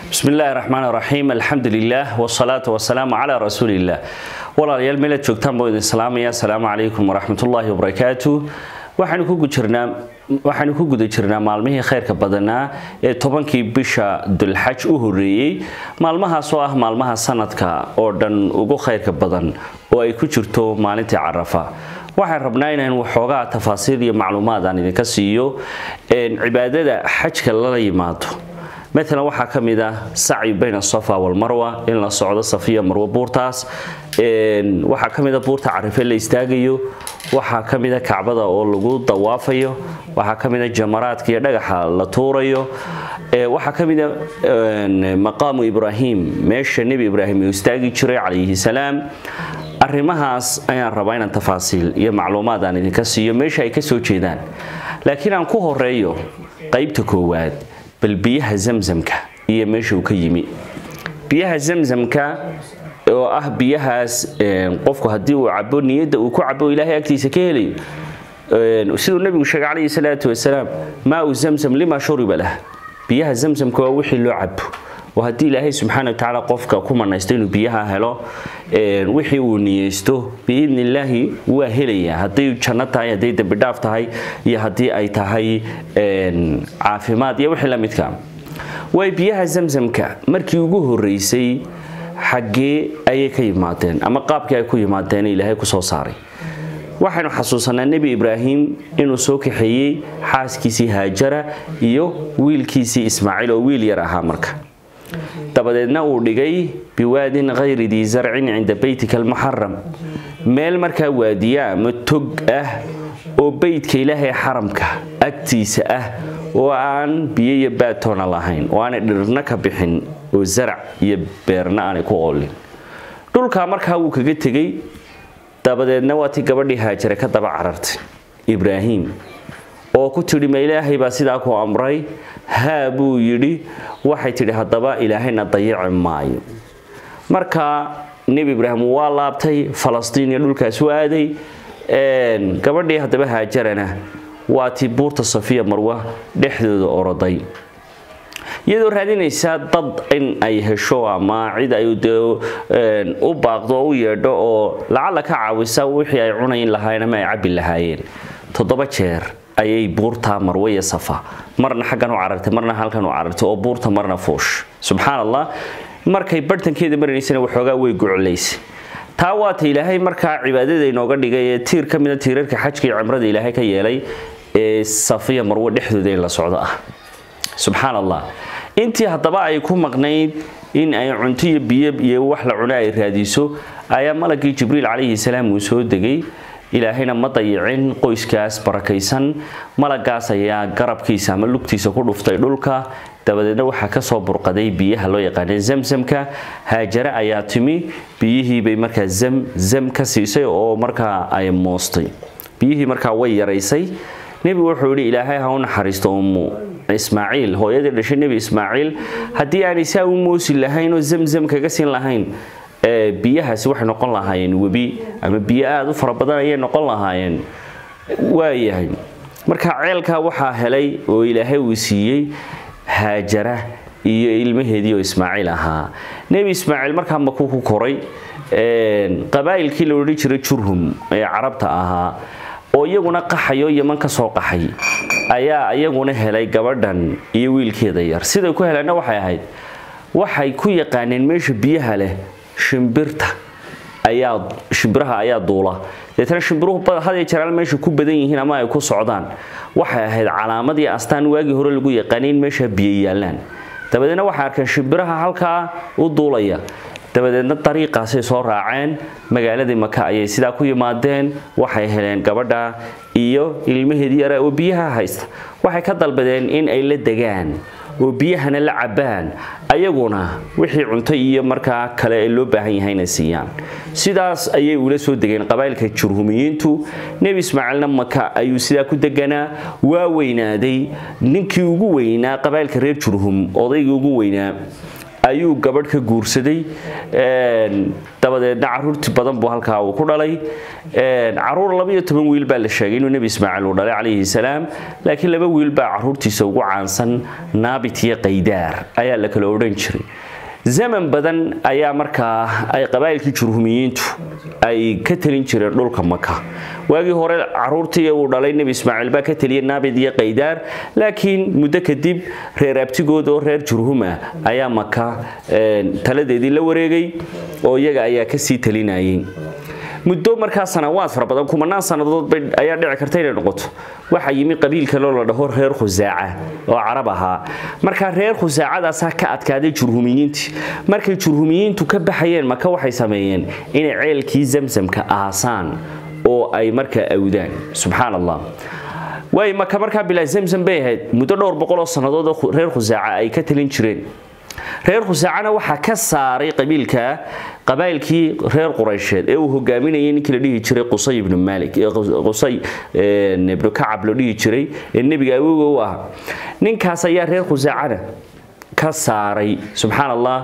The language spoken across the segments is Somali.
bismi illaahi raxmaan raxiim alxamdu lilah wsalaatu wasalaamu calaa rasuuliillah walaalayaal meelaad joogtaan buu idin salaamaya asalaamu calaykum waraxmatullaahi wabarakaatu waxaanu ku guda jirnaa maalmihii khayrka badanaa ee tobankii bisha dulxaj u horeeyey maalmahaas oo ah maalmaha sanadka oo dhan ugu khayrka badan oo ay ku jirto maalintii carafa waxaan rabnaa inaan waxoogaa tafaasiil iyo macluumaad aan idinka siiyo cibaadada xajka lala yimaado maalan waxaa ka mid ah sacyi bayna safa walmarwa in la socdo safiya marwo buurtaas waxaa ka mida buurta carife la istaagayo waxaa ka mida kacbada oo lagu dawaafayo waxaa ka mida jamaraadka iyo dhagaxa la tuurayo waxaa ka mida maqaamu ibraahim meesha nebi ibraahim uu istaagi jiray calayhi salaam arrimahaas ayaan rabaa inaan tafaasiil iyo macluumaad aan idinka siiyo meesha ay ka soo jeedaan laakiin aan ku horeeyo qaybta koowaad bal biyaha zamzamka iyo meesha uu ka yimi biyaha zamzamka oo ah biyahaas qofku haddii uu cabo niyadda uu ku cabo ilaahay agtiisa ka helayo siduu nebigu sheegay calayhi salaatu wasalaam maau zamzam lima shuriba lah biyaha zamzamka waa wixii loo cabo oo haddii ilaahay subxaana watacaala qofka ku manaysto inuu biyaha helo wixii uu niyeysto biidni illaahi waa helayaa hadday janno tahay hadday dembidhaaf tahay iyo haddii ay tahay caafimaad iyo wixii la midka way biyaha zamzamka markii ugu horeysay xaggee ayay ka yimaadeen ama qaabkii ay ku yimaadeen ilaahay ku soo saaray waxaynu xasuusanaa nebi ibraahim inuu soo kaxeeyey xaaskiisii haajara iyo wiilkiisii ismaaciil oo wiil yar ahaa marka dabadeedna uu dhigay biwaadin khayri dii zarcin cinda beytika almuxaram meel markaa waadiya ama tog ah oo beydka ilaahay xaramka agtiisa ah oo aan biyo iyo baatoona lahayn oo aanay dhirna ka bixin oo zarac iyo beerna aanay ku oolin dhulkaa markaa wuu kaga tegey dabadeedna waa tii gabadhii haajare ka daba carartay ibraahim oo ku tidhi ma ilaahay baa sidaa ku amray haa buu yidhi waxay tidhi haddaba ilaahayna dayici maayo marka nebi ibraahim waa laabtay falastiin iyo dhulkaas u aaday gabadhii haddaba haajarana waa tii buurta safiya marwa dhexdooda oroday iyadoo raadinaysa dad in ay hesho ama cid ay u baaqdo oo u yeedho oo lacalla ka caawisa wixii ay cunayn lahaayeen ama ay cabbi lahaayeen toddoba jeer ayay buurta marwe iyo safa marna xaggan u carartay marna halkan u carartay oo buurta marna fuush subxaan allah markay barhtankeeda maranaysana waxoogaa way guclaysay taa waata ilaahay markaa cibaadada inooga dhigay ee tiir ka mida tiirarka xajka iyo cimrada ilaahay ka yeelay ee safiya marwe dhexdooda in la socdo ah subxaan allah intii haddaba ay ku maqnayd in ay cunto iyo biyo iyo wax la cuno ay raadiso ayaa malagii jibriil calayhi salaam uu soo degay ilaahayna ma dayicin qoyskaas barakaysan malagaas ayaa garabkiisa ama lugtiisa ku dhuftay dhulka dabadeedna waxaa kasoo burqaday biyaha loo yaqaana zamzamka haajare ayaa timi biyihiibay markaa zamzam ka siisay oo markaa ay moostay biyihii markaa way yaraysay nebigu wuxuu yidhi ilaahay ha u naxariisto ummu ismaaciil hooyadii dhashay nebi ismaaciil haddii aanay saa u moosi lahayn oo zamzam kaga siin lahayn biyahaasi waxay noqon lahaayeen webi ama biyo aada u fara badan ayay noqon lahaayeen waayahay marka ceelkaa waxaa helay oo ilaahay uu siiyey haajara iyo ilmaheedii oo ismaaciil ahaa nebi ismaaciil markaa makuu ku koray qabaa'ilkii la odhan jiray jurhum ee carabta ahaa oo iyaguna qaxayo yaman ka soo qaxay ayaa iyaguna helay gabadhan iyo wiilkeeda yar siday ku heleenna waxay ahayd waxay ku yaqaaneen meesha biyaha leh shimbirta ayaa shimbiraha ayaa duula deetana shimbiruhu had jaraal meesha ku badan yihiin ama ay ku socdaan waxay ahayd calaamad iyo astaan waagii hore lagu yaqaanay in meesha biyo yaallaan dabadeedna waxay arkeen shimbiraha halkaa u duulaya dabadeedna dariiqaasay soo raaceen magaaladii maka ayay sidaa ku yimaadeen waxay heleen gabadha iyo ilmaheedii yara oo biyaha haysta waxay ka dalbadeen in ay la degaan oo biyahana la cabbaan ayaguna wixii cunto iyo markaa kale ee loo baahan yahayna siiyaan sidaas ayay ula soo degeen qabaa'ilka jurhumiyiintu nebi ismaaciilna maka ayuu sidaa ku deganaa waa weynaaday ninkii ugu weynaa qabaa'ilka reer jurhum odaygii ugu weynaa ayuu gabadh ka guursaday dabadeedna caruurti badan buu halkaa uu ku dhalay caruur labaiyo toban wiil baa la sheegay inuu nebi ismaaciil uu dhalay calayhi salaam laakiin laba wiil baa caruurtiisa ugu caansan naabit iyo qaydaar ayaa la kala odhan jiray zaman badan ayaa markaa ay qabaa'ilkii jurhumiyiintu ay ka telin jireen dhulka maka waagii hore caruurtii uu dhalay nebi ismaaciil baa ka teliyay naabid iyo qaydaar laakiin muddo kadib reer abtigood oo reer jurhuma ayaa maka taladeedii la wareegay oo iyaga ayaa kasii talinayay muddo markaa sanawaad fara badan kumanaan sannadood ayaa dhici karta inay noqoto waxaa yimi qabiil kaloo la dhaho reer khusaaca oo carab ahaa markaa reer khusaacadaasaa ka adkaaday jurhumiyiintii markay jurhumiyiintu ka baxayeen maka waxay sameeyeen inay ceelkii zamsamka aasaan oo ay markaa awdaan subxaan allah waay maka markaa bilaa zamsam bay ahayd muddo dhowr boqoloo sannadood oo reer khusaaca ay ka talin jireen reer khusaacana waxaa ka saaray qabiilka qabaa'ilkii reer quraysheed ee uu hogaaminayay ninkii la dhihi jiray qusay ibnu maalik qusay ibnu kacab la dhihi jiray ee nebiga awowga u ahaa ninkaas ayaa reer khusaacana ka saaray subxaan allah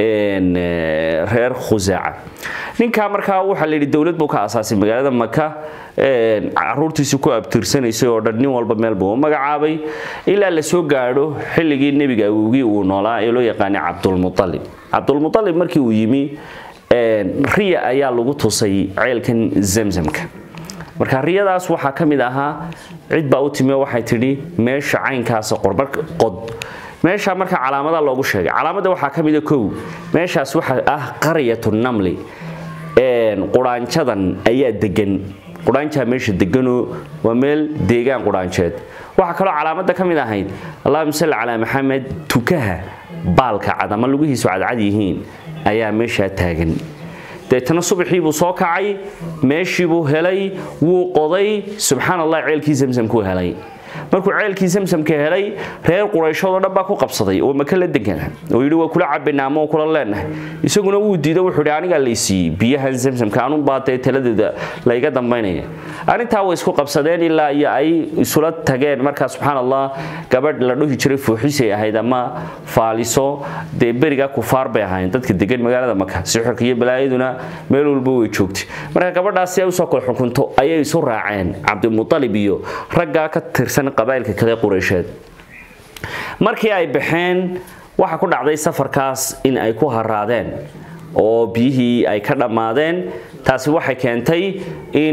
reer khusaaca ninkaa markaa waxaa la yidhi dowlad buu ka asaasay magaalada maka caruurtiisi ku abtirsanaysay oo dhan nin walba meel buu u magacaabay ilaa la soo gaadho xilligii nebiga awowgii uu noolaa ee loo yaqaanay cabdulmualib cabdulmualib markii uu yimi riya ayaa lagu tusay ceelkan zamsamka marka riyadaas waxaa ka mid ahaa cid baa u timi waxay tidhi meesha caynkaasa qorbar qod meesha marka calaamada loogu sheegay calaamada waxaa ka mida kow meeshaas waxaa ah qaryatu namli quraanjadan ayaa degan quraanjaa meesha deganoo waa meel deegaan quraanjeed waxaa kaloo calaamada ka mid ahayd allahuma salli calaa maxamed tukaha baalka cad ama lugihiisu cadcad yihiin ayaa meeshaa taagan deetana subaxii buu soo kacay meeshiibuu helay wuu qoday subxaan allah ceelkii zamsamkuu helay markuu ceelkii zamsamka helay reer qurayshoodoo dhan baa ku qabsaday oo maka la degana oo yidhi waa kula cabinaa ama kula leenahay isaguna wuu diido wuxuu yidhi anigaa laysiiyey biyahan zamsamka anunbaa dee taladeeda layga dambaynaya arrintaa way isku qabsadeen ilaa iyo ay isula tageen markaa subxaan allah gabadh la dhuhi jiray fuuxisay ahayd ama faaliso dee berigaa kufaar bay ahaayeen dadka degan magaalada maka sixirka iyo balaayaduna meel walba way joogtay marka gabadhaas si ay usoo kala xukunto ayay isu raaceen cabdimualib iyo raggaa ka tirsan qabaa'ilka kale quraysheed markii ay baxeen waxa ku dhacday safarkaas in ay ku haraadeen oo biyihii ay ka dhammaadeen taasi waxay keentay in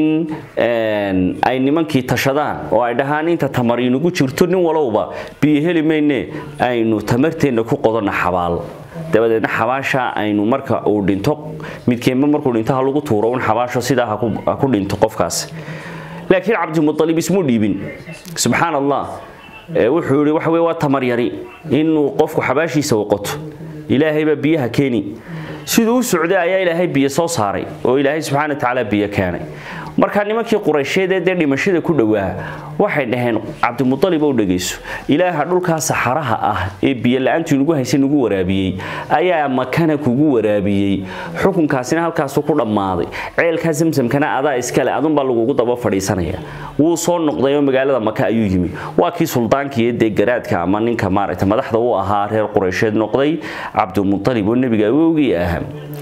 ay nimankii tashadaan oo ay dhahaan inta tamar inugu jirto nin walowba biyo heli mayne aynu tamarteenna ku qodonna xabaal dabadeedna xabaasha aynu marka uu dhinto midkeenba markuu dhinto ha lagu tuuro un xabaasho sidaa ha ku dhinto qofkaas laakiin cabdimualib ismuu dhiibin subxaan allah wuxuu yidhi waxa wey waa tamar yari inuu qofku xabaashiisa waqoto ilaahay baa biyaha keeni siduu u socday ayaa ilaahay biyo soo saaray oo ilaahay subxana wa tacaala biyo keenay markaa nimankii quraysheedee dee dhimashada ku dhowaa waxay dhaheen cabdimualib ou dhegayso ilaaha dhulkaa saxaraha ah ee biyo la-aantu inugu haysa nugu waraabiyey ayaa makana kugu waraabiyey xukunkaasina halkaasu ku dhammaaday ceelkaa zamsamkana adaa iskale adunbaa lagugu daba fadhiisanaya wuu soo noqday oo magaalada maka ayuu yimi waa kii suldaankiiyo dee garaadka ama ninka maaragta madaxda u ahaa reer quraysheed noqday cabdimualib oo nebiga awowgii ahaa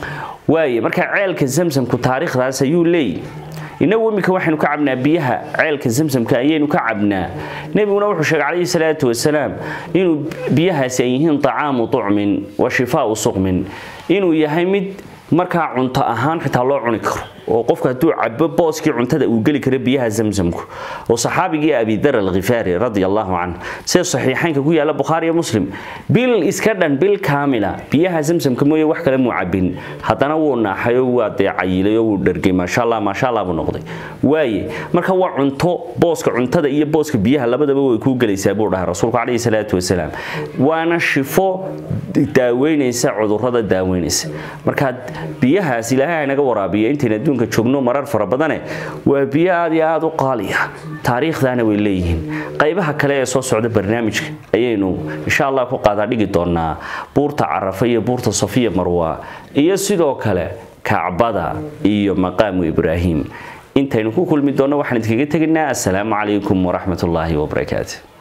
waaye marka ceelka zamsamku taariikhdaas ayuu leeyay inagu iminka waxaynu ka cabnaa biyaha ceelka zamsamka ayaynu ka cabnaa nebiguna wuxuu sheegay calayhi salaatu wasalaam inuu biyahaasi ay yihiin طacaamu طucmin wa shifaau suqmin inuu yahay mid markaa cunto ahaan xitaa loo cuni karo oo qofku hadduu cabo booskii cuntada uu geli karo biyaha zamsamku oo saxaabigii abidar alkhifaari radi allahu canh sida saxiixaynka ku yaala bukhaari iyo muslim bil iska dhan bil kaamila biyaha zamsamka mooye wax kale muu cabin haddana wuu naaxay oo waa dee cayilay oo wuu dhergay maasha allah maasha allah buu noqday waaye marka waa cunto booska cuntada iyo booska biyaha labadaba way kuu gelaysaa buu dhahay rasuulku calayhi salaatu wasalaam waana shifo daaweynaysa cudurrada daaweynaysa marka biyahaas ilaahay naga waraabiya intayna adduunka joogno marar fara badane waa biyo aad iyo aad u qaaliya taariikhdaana way leeyihiin qaybaha kale ee soo socda barnaamijka ayaynu insha allah ku qaadaa dhigi doonaa buurta carafa iyo buurta safiya marwa iyo sidoo kale kacbada iyo maqaamu ibraahim intaynu ku kulmi doonno waxaan idinkaga tegaynaa assalaamu calaykum waraxmat ullaahi wabarakaatu